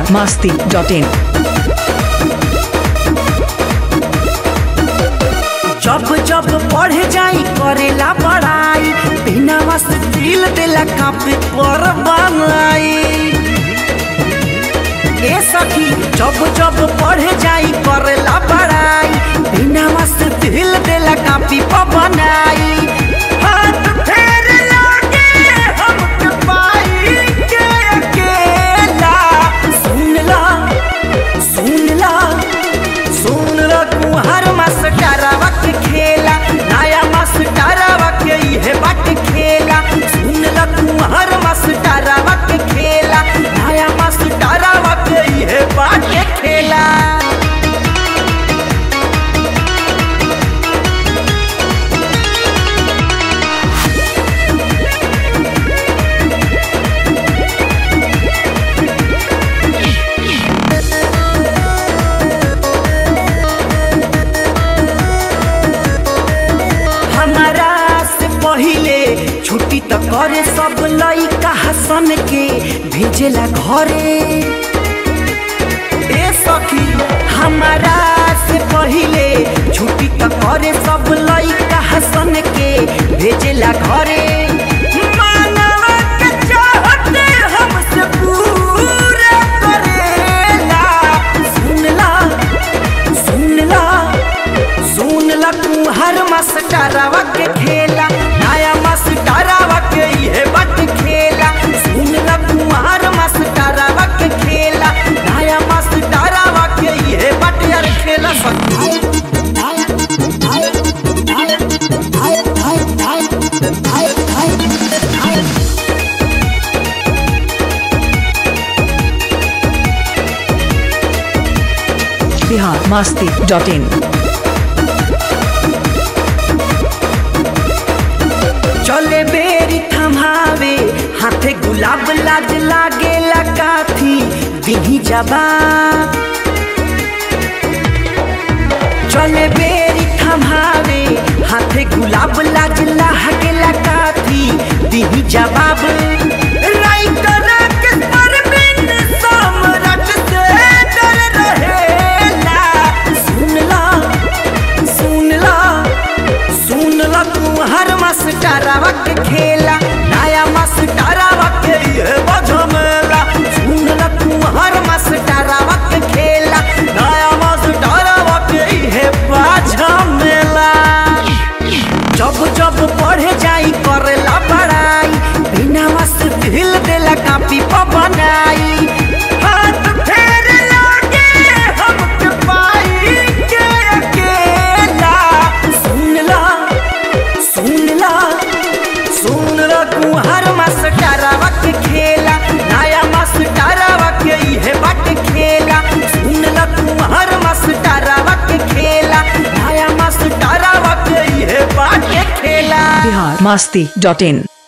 masti.in. जब जब पढ़ जाई करेला पढ़ाई बिना मस्त दिल देला कापे पर बनाई ए सखी जब जब पढ़ जाई करेला पढ़ाई बिना मस्त दिल देला कापी पर बनाई हाथ फेर लागे हमके पाई के अकेला सुन ला सुन ला सुन ला तू हर मास्टरवा के खेला नया मास्टरवा के इहे बाट खेला सुन ला तू हर मास्टरवा के खेला नया मास्टरवा के इहे बाट खेला हमारा से पहिले छुट्टी तो करे सब लइका हसन के भेजेला घरे ए सखी हमारा से पहिले छुट्टी तो करे सब लइका हसन के भेजेला घरे मानवा के चाहते हमसे पूरा करेला सुनला सुनला सुन ला तू हर मास्टरवा के खेला नया मास्टरवा के इहे बट खेला सुन ला तू हर मास्टरवा के खेला नया मास्टरवा के इहे बट यार खेला सकती Bihar masti.in. चले बेरी थमावे हाथे गुलाब लाज लागेला काथी दिही जवाब चले बेरी थमावे हाथे गुलाब लाज लागेला काथी दिही जवाब राइटर के परवीन सम्राट से डर रहेला सुन ला सुन ला सुन ला तू हर मास्टरवा के खेला नया मास्टरवा के ये बजमेला सुन ला तू हर मास्टरवा के खेला नया मास्टरवा के ये बजमेला जब जब पढ़े जाई करेला पढ़ाई बिना मस्त दिल देला कापी पर बनाई हाथ फेर लागे हमके पाई के अकेला सुन ला सुन ला सुन ला तू हर मास्टरवा के खेला नया मास्टरवा के इहे बाट खेला सुन ला तू हर मास्टरवा के खेला नया मास्टरवा के इहे बाट खेला Bihar masti.in.